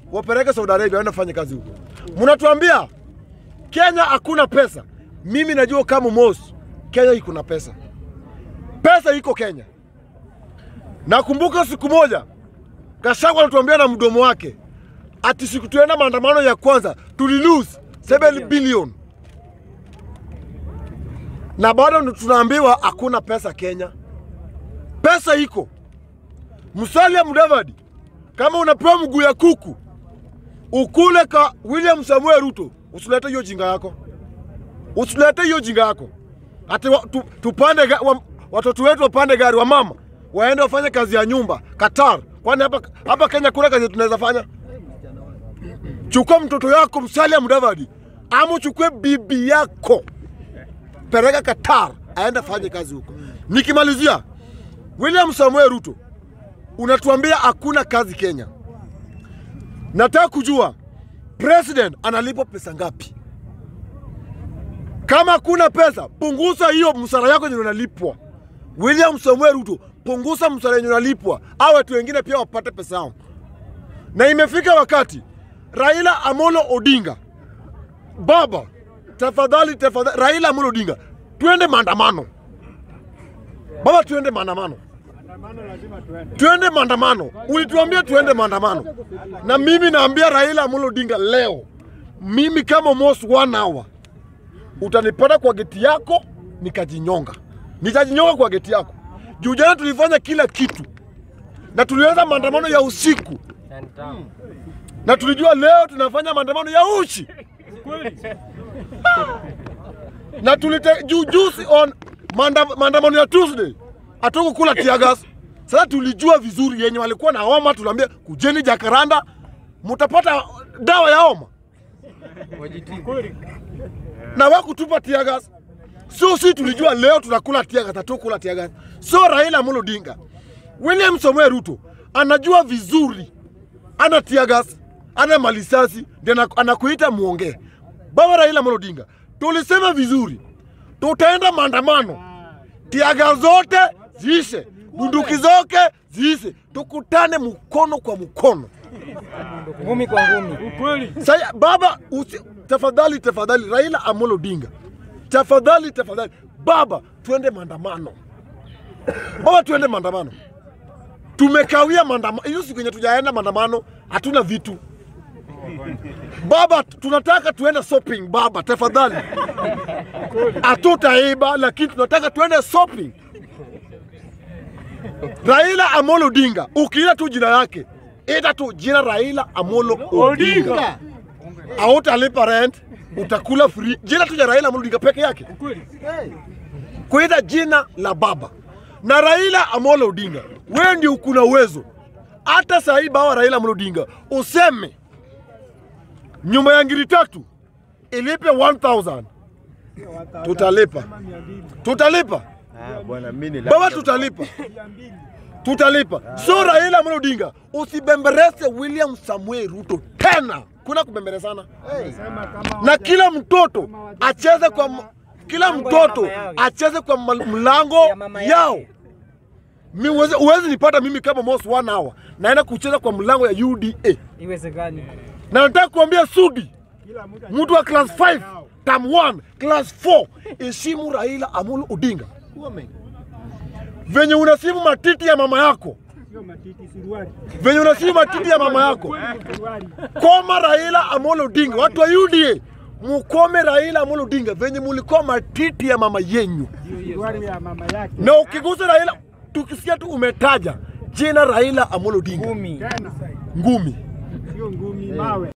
wapeleke Saudi Arabia waende fanye kazi huko. Mnatuambia Kenya hakuna pesa. Mimi najua kama Mos, Kenya iko na pesa, pesa iko Kenya. Nakumbuka siku moja Gachagua anatuambia na mdomo wake ati siku tuenda maandamano ya kwanza tuli lose 7 billion, na bado tunaambiwa hakuna pesa Kenya. Pesa iko. Musalia Mudavadi, kama unapewa mguu ya kuku ukule ka William Samuel Ruto, usilete hiyo jinga yako, usilete hiyo jinga yako ati wa, tu, tupande ga- wa, watoto wetu wapande gari, wamama waende wafanye kazi ya nyumba Qatar. Kwani hapa hapa Kenya kuna kazi tunaweza fanya? Chukua mtoto yako Musalia Mudavadi, ama uchukue bibi yako peleka Qatar aende fanye kazi huko. Nikimalizia, William Samuel Ruto, unatuambia hakuna kazi Kenya. Nataka kujua president analipwa pesa ngapi? Kama hakuna pesa, punguza hiyo msara yako yenye unalipwa. William Samuel Ruto, punguza msara yenye unalipwa, au watu wengine pia wapate pesa yao. Na imefika wakati Raila Amolo Odinga, baba, tafadhali tafadhali, Raila Amolo Odinga, twende maandamano baba, tuende maandamano tuende maandamano. Ulituambia tuende maandamano, na mimi naambia Raila Amolo Odinga leo, mimi kama Mos one hour utanipata kwa geti yako nikajinyonga, nitajinyonga kwa geti yako. Juu jana tulifanya kila kitu na tulianza maandamano ya usiku na tulijua leo tunafanya maandamano ya uchi na tulite juu juzi on maanda, maandamano ya Tuesday hatukukula tiagas. Sasa tulijua vizuri yenye walikuwa na homa, tuliambia kujeni Jakaranda, mutapata dawa ya homa na wakutupa tiagas. So si tulijua leo tunakula tiagas, hatukula tiagas. So Raila Amolo Odinga, William Samoei Ruto anajua vizuri ana tiagas, ana malisasi, ndio ana- anakuita muongee. Baba Raila Amolo Odinga, tulisema vizuri, tutaenda maandamano, tiaga zote ziishe, bunduki zote ziishe, tukutane mkono kwa mkono. ngumi kwa ngumi. Sasa baba, usi, tafadhali tafadhali, Raila Amolo Odinga, tafadhali tafadhali, baba, tuende maandamano. Baba, tuende maandamano. Tumekawia maandamano, hiyo siku yenye tujaenda maandamano, hatuna vitu. Baba, tunataka tuende shopping baba, tafadhali. Hatutaiba, lakini tunataka tuende shopping. Raila Amolo Odinga, ukiita tu jina yake, ita tu jina Raila Amolo Odinga. Hautalipa rent, utakula free. Jina tu ya Raila Amolo Odinga peke yake. Kuita jina la baba na Raila Amolo Odinga, wewe ndio ukuna uwezo. Hata saa hii bawa Raila Amolo Odinga useme nyumba ya ngiri tatu ilipe 1000 tutalipa, tutalipa Ah, bwana mimi ni baba, tutalipa tutalipa. So Raila Amolo Odinga, usibemberese William Samuel Ruto tena, kuna kubemberesana na kila mtoto acheze kwa m- kila Mlango ya mtoto mama yao. acheze kwa mal- mlango Ya mama yake. yao. Mi uwezi, uwezi nipata mimi kama Mos one hour naenda kucheza kwa mlango ya UDA, Iwezekani. na nataka kuambia Sudi, mtu wa class 5 term 1 class 4, heshimu Raila Amolo Odinga venye unasimu matiti ya mama yako, venye unasimu matiti ya mama yako. Koma Raila Amolo Odinga, watu wa UDA mukome Raila Amolo Odinga venye mulikuwa matiti ya mama yenyu, na ukigusa Raila, tukisikia tu umetaja jina Raila Amolo Odinga, Ngumi. ngumi. Sio ngumi mawe.